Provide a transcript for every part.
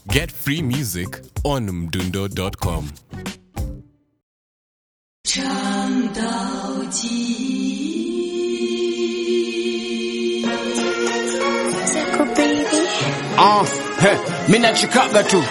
Get free music on mdundo.com. 唱到极。 Zako baby. Ah, he, mi nachikaga tu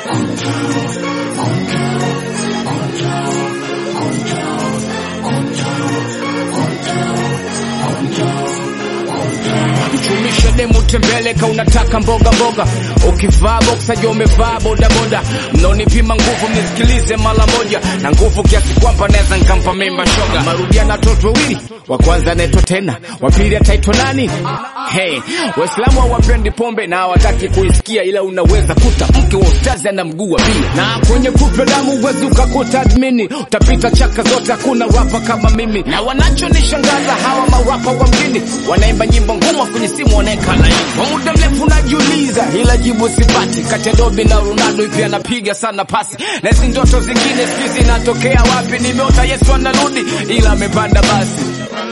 mchumishe demu tembeleka unataka mboga mboga ukivaa boksa jo umevaa bodaboda mnaonipima nguvu mnisikilize mara moja na nguvu kiasi kwamba naweza nkampa mimba shoga marudia na watoto wawili wa kwanza anaitwa tena wa pili ataitwa nani hey, waislamu hawapendi pombe na hawataki kuisikia ila unaweza kuta mke wa ustazi ana mguu wa bia na kwenye kupe damu uwezi ukakuta admini utapita chaka zote hakuna rapa kama mimi na wanachonishangaza hawa marapa wa mjini wanaimba nyimbo ngumu kwenye simu wanaeka laini kwa muda mrefu najiuliza ila jibu sipati kati ya dobi na ronaldo hivi anapiga sana pasi na hizi ndoto zingine sijui zinatokea wapi nimeota yesu anarudi ila amepanda basi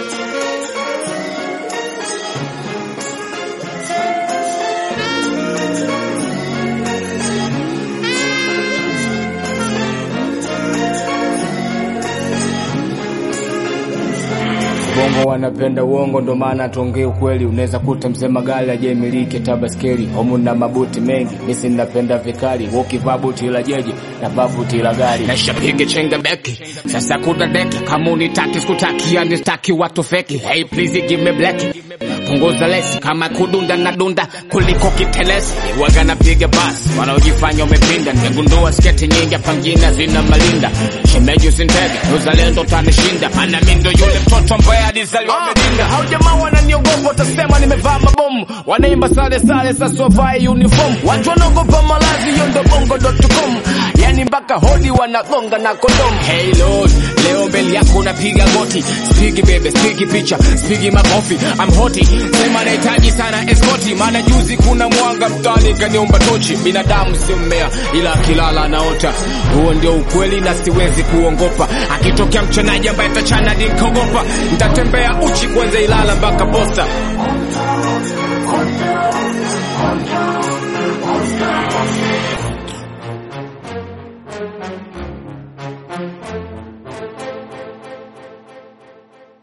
bongo wanapenda uongo ndo maana tuongee ukweli unaweza kuta mzee magari ajemiliki tabaskeli homu na mabuti mengi misi napenda vikali ukivaa buti la jeje na babuti la gari naishapiga chenga beki sasa kuna deki kama unitaki sikutaki yani staki watu feki hey please give me black punguza lesi kama kudunda na dunda kuliko kitelesi waga napiga basi wanaojifanya umepinda nimegundua sketi nyingi hapa mjini zina malinda shemeji usintege uzalendo tanishinda ana mindo yule mtoto ambaye alizaliwa amedinda hao jamaa wananiogopa watasema nimevaa mabomu wanaimba sale sale sasa wavae uniform watu wanaogopa malazi hiyo ndo bongo.com yani mpaka hodi wanagonga na kondom hey lord leo mbele yako unapiga goti spigi bebe spigi picha spigi makofi I'm hoti sema nahitaji sana eskoti maana juzi kuna mwanga mtani kaniomba tochi binadamu sio mmea ila akilala anaota huo ndio ukweli na siwezi kuongopa akitokea mchenaji ambaye tachana nikogopa nitatembea uchi kwanza ilala mpaka posta